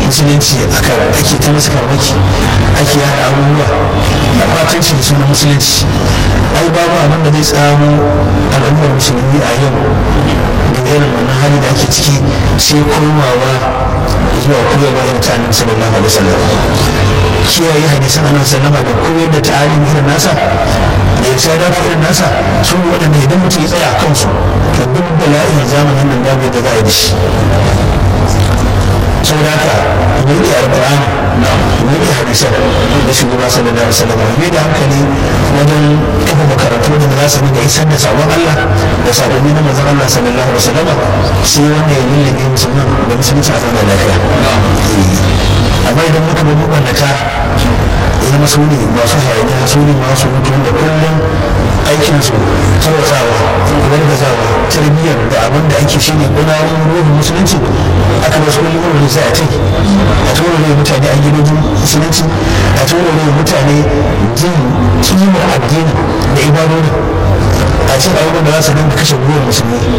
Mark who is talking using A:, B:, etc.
A: musulunci aka ake ta masa farmaki ake yada abubuwa a batanci da sunan musulunci ai babu abin da zai tsamo al'ummar musulmi a yau da irin wannan hali da ake ciki sai komawa zuwa koyarwa irin ta annabi sallallahu alaihi wasallam kiyaye hadisan annabi sallama da koyar da ta'alim irin nasa da ya tsada irin nasa su waɗanda idan mutum ya tsaya a kansu to duk bala'in zamanin nan babu yadda za a yi da shi saboda haka mu yi alƙur'ani mu yi hadisan da shugaba sallallahu alaihi wasallam mu da hankali wajen kafa makarantu da za su dinga isar da sabon Allah da sabonni na manzon Allah sallallahu alaihi wasallam sai wanda ya lullube musulman da musulunci a zama lafiya amma idan muka bi mabannata ya zama su ne masu hayaniya su ne masu mutu da kullum aikinsu tarwatsawa gargazawa tarbiyyar da abin da ake shi ne gudanar ruhin musulunci aka wasu kullum wani sai a tai a tura ne mutane a gidajen musulunci a tura ne mutane jin kimar addini da ibadodi a cikin abubuwan da za su dinga kashe ruhin musulmi